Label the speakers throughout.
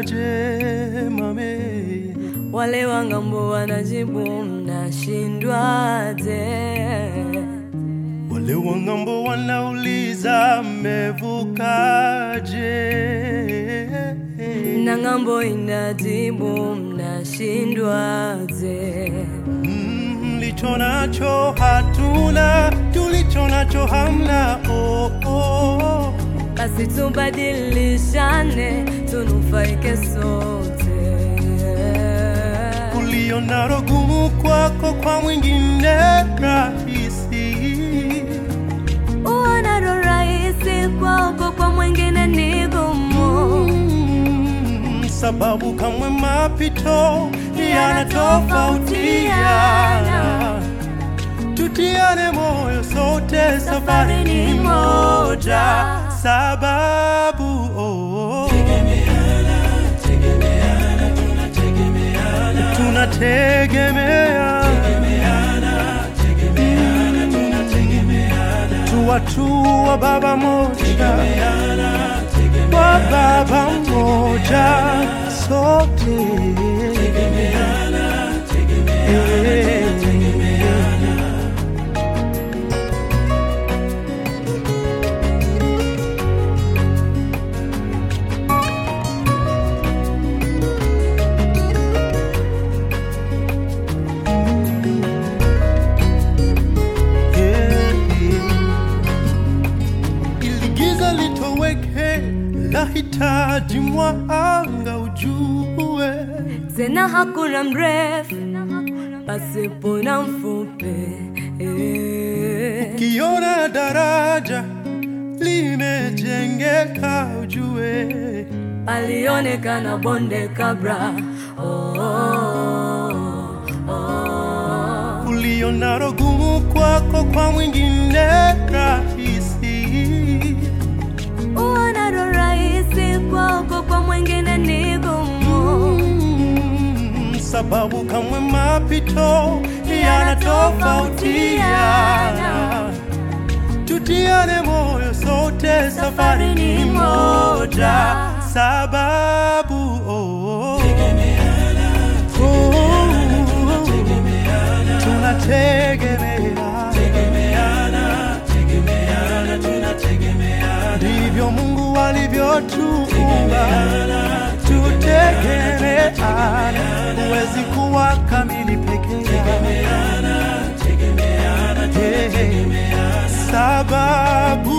Speaker 1: mame?
Speaker 2: Wale wa ng'ambo wanajibu mnashindwaje?
Speaker 1: Wale wa ng'ambo wanauliza mmevukaje?
Speaker 2: Na ng'ambo inajibu mnashindwaje?
Speaker 1: Mm, Mlicho nacho hatuna, tulicho nacho hamna. Oh, oh.
Speaker 2: Basi tubadilishane, tunufaike sote.
Speaker 1: Ulio nalo gumu kwako, kwa mwingine rahisi.
Speaker 2: Uonalo rahisi kwako, kwa mwingine ni gumu.
Speaker 1: Mm, sababu kamwe mapito yanatofautiana. Tutiane moyo sote, safari ni moja. Sababu oh, tunategemea tu watu wa baba moja, wa baba moja sote. Ili giza litoweke, lahitaji mwanga ujue.
Speaker 2: Tena hakuna mrefu pasipo na mfupi. Eh.
Speaker 1: Kiona daraja limejengeka ujue.
Speaker 2: Palionekana bonde kabla. Oh, oh, oh.
Speaker 1: Ulionalo gumu kwako, kwa mwingine rahisi.
Speaker 2: Uonalo rahisi kwako, kwa mwingine ni gumu.
Speaker 1: Mm, sababu kamwe mapito yanatofautiana. Tutiane moyo sote, safari ni moja. Sababu oh, oh, tunategemeana, ndivyo Mungu alivyotuumba, tutegemeana. Huwezi kuwa kamili peke yako, sababu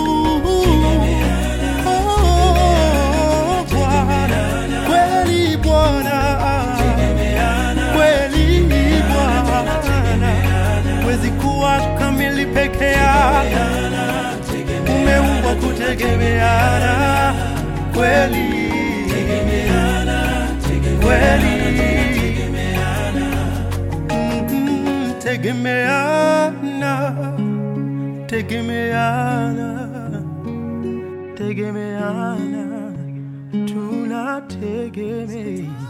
Speaker 1: oh, Bwana kweli, Bwana kweli, Bwana huwezi kuwa kamili peke yako, umeumbwa kutegemeana kweli kweli, Mm, tegemeana tegemeana tegemeana tunategemea